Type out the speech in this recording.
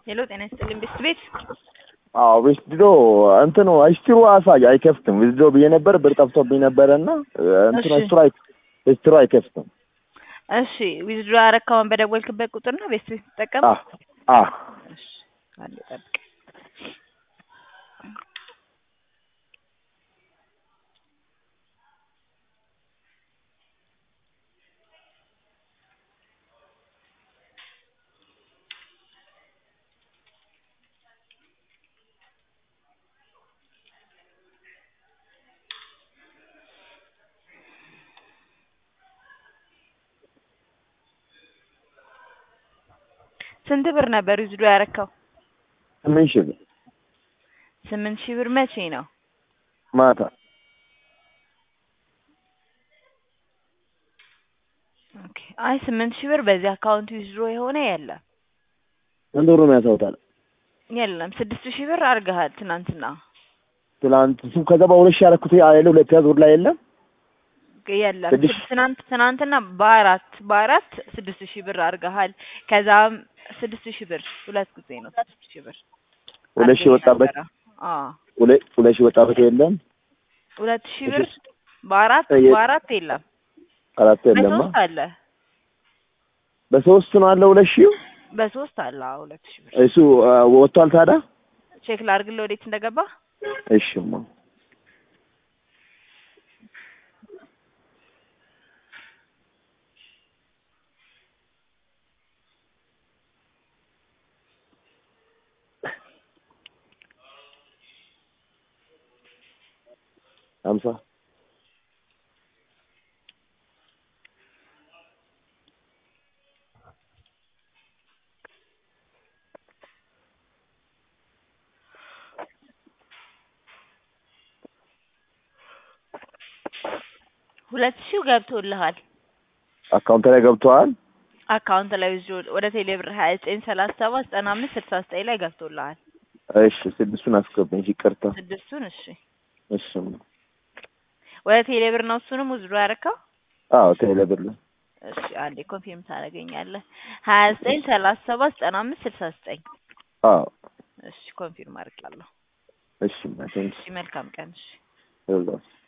ሄሎ ጤና ይስጥልኝ ቤት ቤት አዎ ዊዝድሮ እንትኑ ሂስትሪ አሳይ አይከፍትም። ዊዝድሮ ብዬ ነበር ብር ጠፍቶብኝ ነበረ እና እንትኑ እሺ። ሂስትሪ ሂስትሪ አይከፍትም። እሺ ዊዝድሮ ያረካውን በደወልክበት ቁጥር ነው ቤት ቤት ትጠቀም አ አ እሺ አንዴ ጠብቅ ስንት ብር ነበር ዊዝድሮ ያረካው ስምንት ሺህ ብር ስምንት ሺህ ብር መቼ ነው ማታ ኦኬ አይ ስምንት ሺህ ብር በዚህ አካውንት ዊዝድሮ የሆነ የለም ስንት ብር ነው ያሳውታል? የለም ስድስት ሺህ ብር አድርገሃል ትናንትና ትላንት እሱ ከዛ በሁለት ሺህ ያደረኩት ያለ ሁለት ያዝ ብር ላይ የለም የለም ስድስት- ስድ- ትናንት ትናንትና በአራት በአራት ስድስት ሺህ ብር አድርገሃል ከዛም ስድስት ሺህ ብር ሁለት ጊዜ ነው ስድስት ሺህ ብር ሁለት ሺህ አድርገህ ወጣበት ነበረ። አዎ ሁለት ሁለት ሺህ ወጣበት የለም ሁለት ሺህ ብር በአራት የ- በአራት የለም አራት የለማ በሶስት አለ በሶስት ነው አለ ሁለት ሺህ በሶስት አለ አዎ ሁለት ሺህ ብር እሱ አ፣ ወጥቷል ታዲያ ቼክ ላድርግልህ ወዴት እንደገባ እሺማ ሀምሳ ሁለት ሺህ ገብቶልሃል አካውንት ላይ ገብተዋል አካውንት ላይ ይዞ ወደ ቴሌ ብር ሀያ ዘጠኝ ሰላሳ ሰባት ዘጠና አምስት ስልሳ ዘጠኝ ላይ ገብቶልሃል እሺ ስድስቱን አስገባኝ ይቅርታ ስድስቱን እሺ እሺማ ወደ ቴሌ ብር ነው እሱንም ውዝዶ ያረካው አዎ ቴሌ ብር ላይ እሺ አንዴ ኮንፊርም ታደርገኛለህ ሀያ ዘጠኝ ሰላሳ ሰባት ዘጠና አምስት ስልሳ ዘጠኝ አዎ እሺ ኮንፊርም አድርጋለሁ እሺማ ቴንክስ እሺ መልካም ቀን እሺ ይኸውልህ